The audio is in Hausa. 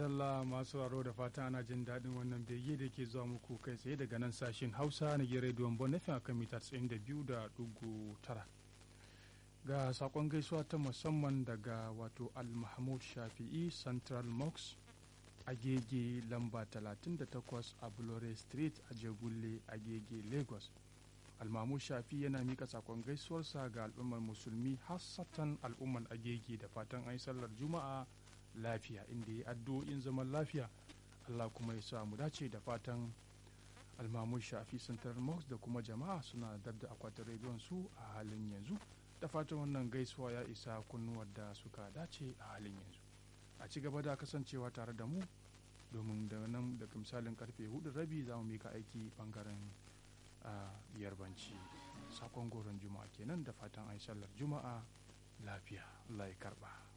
madalla masu raro da fata ana jin daɗin wannan bege da ke zuwa muku kai tsaye daga nan sashen hausa na gere rediyon bonafin a kan mita 92.9 ga sakon gaisuwa ta musamman daga wato al-mahmud shafi'i central mox agege lamba 38 a bulore street a jegulle agege lagos almamu shafi yana mika sakon gaisuwarsa ga al'ummar musulmi hassatan al'ummar agege da fatan an sallar juma'a lafiya inda ya addu'o'in zaman lafiya allah kuma ya sa mu dace da fatan almamu shafi central mox da kuma jama'a suna dab da akwatin rediyon su a halin yanzu da fatan wannan gaisuwa ya isa kunnuwar da suka dace a halin yanzu a ci gaba da kasancewa tare da mu domin da nan daga misalin karfe hudu rabi za mu mika aiki bangaren yarbanci sakon goron juma'a kenan da fatan ai sallar juma'a lafiya allah ya karba